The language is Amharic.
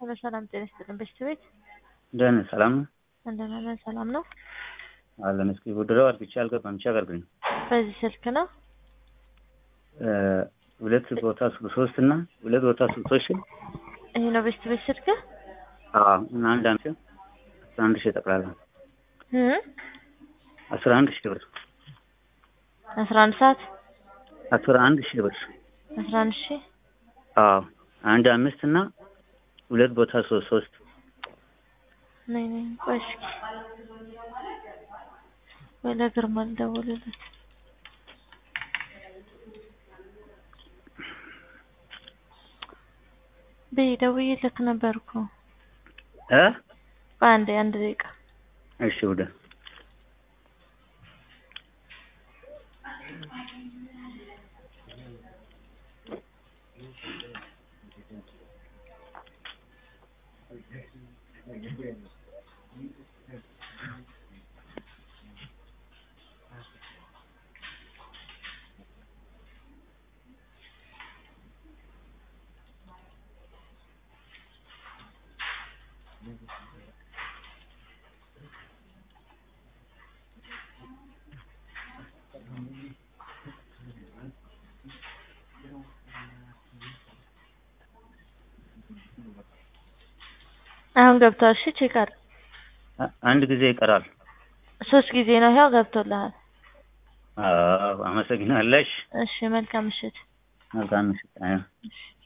ሄሎ ሰላም ጤና ይስጥልን። በሽት ቤት ደህና ሰላም ነው እንደምን ነህ? ሰላም ነው። አለን። እስኪ ውድረው አርግቼ አልገባም። ብቻ አገልግኝ በዚህ ስልክ ነው ሁለት ቦታ ሶስት እና ሁለት ቦታ ሶስት ሺህ ይሄ ነው በሽት ቤት ስልክ አዎ እና አንድ አንድ አስራ አንድ ሺህ ጠቅላላ እ አስራ አንድ ሺህ ብር አስራ አንድ ሰዓት አስራ አንድ ሺህ ብር አስራ አንድ ሺህ አዎ አንድ አምስት እና ሁለት ቦታ ሶስት ሶስት ነይ ነይ ቆይ እስኪ ወይ ለግርማ ልደውልለት በይ ደውዬልክ ነበር እኮ እ በአንዴ አንድ ደቂቃ እሺ ውደ አሁን ገብቷል። እሺ ቼክ አድርግ። አንድ ጊዜ ይቀራል። ሶስት ጊዜ ነው ያው ገብቶልሃል። አዎ አመሰግናለሽ። እሺ መልካም ምሽት። መልካም ምሽት። አዎ እሺ